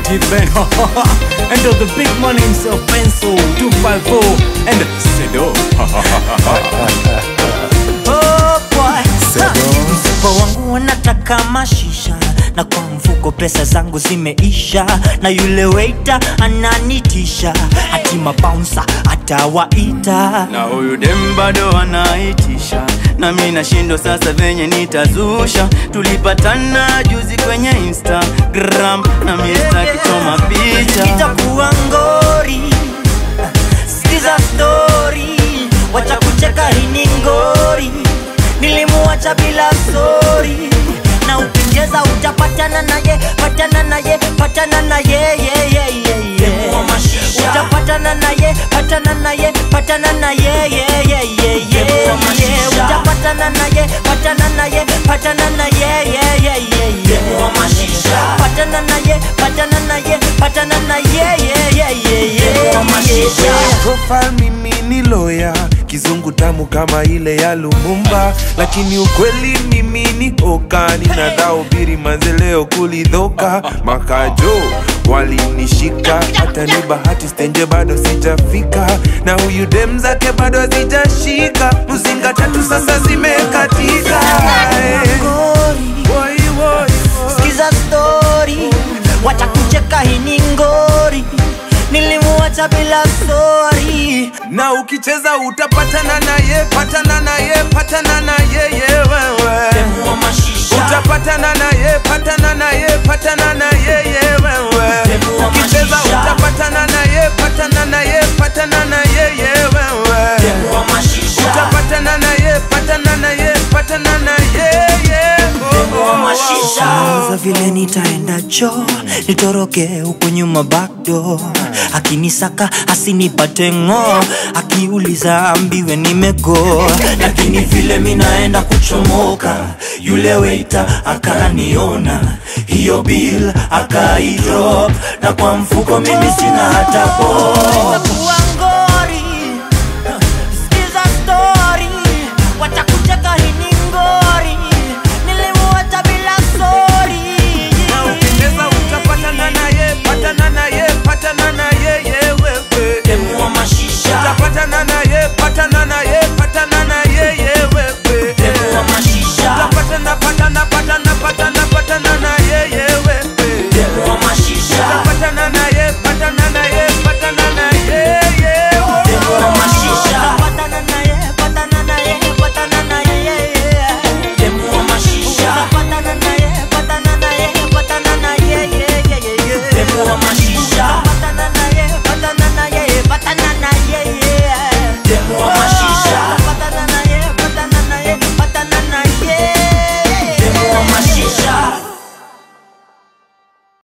Ben and to the big man himself Benso 254 and Sedo Oh boy. Ha. Mfuko wangu wanataka mashisha na kwa mfuko pesa zangu zimeisha na yule waiter ananitisha ati mabouncer atawaita na huyu dem bado anaitisha na mi nashindwa sasa venye nitazusha tulipatana juzi kwenye instagram na mi sitakichoma picha itakuwa ngori sikiza stori wacha kucheka hini ngori nilimuacha bila sori na ukicheza utapatana naye patana naye patana naye ye, ye, ye, ye. utapatana naye patana naye patana naye ye, ye, ye, ye, ye. utapatana naye patana naye patana naye ye, ye, ye, ye. patana naye patana naye patana naye ye, ye, ye, ye, ye. profile mimi ni loya kizungu tamu kama ile ya lumumba lakini ukweli mimi ni oka ninadhaubiri manzeleo kulidhoka makajo walinishika hata ni bahati stenje bado sijafika na huyu dem zake bado hazijashika mzinga tatu sasa zimekatika Eh, Ngori. woi, woi, woi. sikiza stori watakucheka hini ngori nilimuacha bila sori na ukicheza utapatana naye patana naye patana naye ye wewe utapatana naye patana naye patana naye ye wewe ukicheza utapatana naye patana naye patana naye ye wewe utapatana naye patana naye patana naye ye oh, oh, oh, oh. za vile nitaenda cho nitoroke huku nyuma backdoor akinisaka asinipate ng'o akiuliza ambiwe nimego lakini vile minaenda kuchomoka yule weita akaniona hiyo bill akaidrop na kwa mfuko mimi sina hata